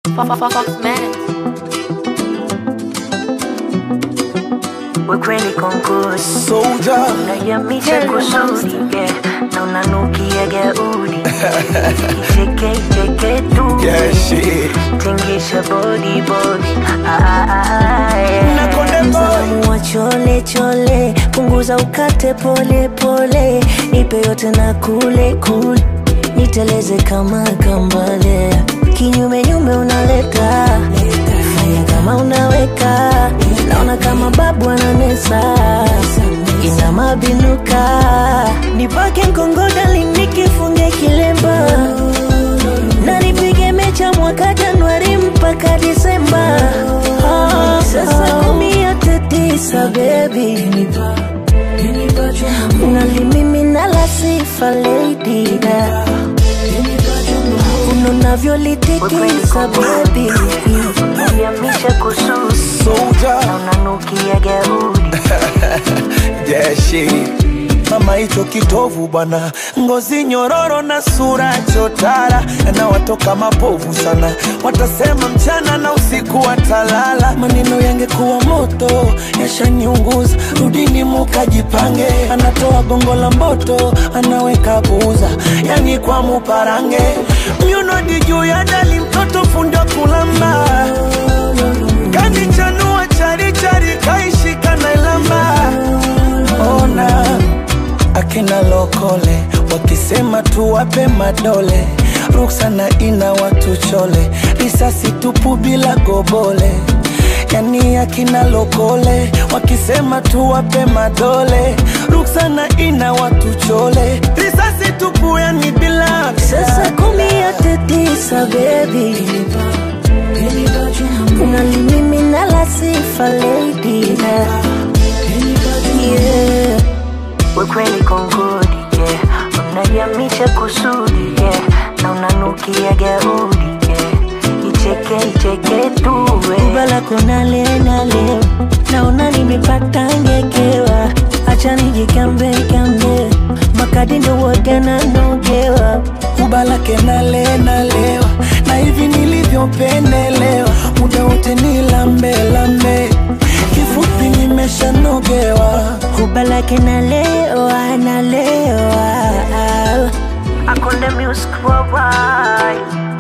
Fuck, fuck, fuck, man. Wekweli konkusi Soldier. unayamisha kusudi yeah. na unanukia gaudi icheke icheke tu Yeah, shit. tingisha body body ah, ah, ah, yeah. Na Konde Boy. Msalamu wa chole chole punguza ukate pole pole nipe yote na kule kule niteleze kama kambale kinyume nyume unaleta fanya kama unaweka naona kama babu ananesa ina mabinuka nipake mkongodali nikifunge kilemba na nipige mecha mwaka Januari mpaka Disemba. Ah, Sasa kumi yote tisa baby, unalimimina la sifa lady da unavyolitikisa baby, unayamisha kususi Soldier. na unanukia gaudi Yeah, shit. Mama hicho kitovu bwana, ngozi nyororo na sura chotara, na watoka mapovu sana, watasema mchana na usiku watalala. Maneno yangekuwa moto yashaniunguza, rudini mukajipange. Anatoa gongo la mboto, anaweka buza, yani kwa muparange, myunodi juu ya dali, mtoto fundi wa kulamba kanichanua charichari kaishika na ilamba ona akina lokole wakisema tuwape madole ruksana ina watu chole risasi tupu bila gobole yani akina lokole wakisema tuwape madole ruksana ina watu chole risasi tupu yani bila Sasa kumi yote tisa baby unalimimina la sifa lady da yeah. Wekweli kongodi yeah. unayamisha kusudi yeah. na unanukia gaudi yeah. icheke icheke tuwe ubalako nale nale naona nimepata ngekewa acha nijikambe kambe makadi ndo wote nanogewa kubalake nale nalewa na hivi nilivyopendelewa muda wote ni lambe lambe kifupi nimeshanogewa kubalake nalewa nalewa akonde music worldwide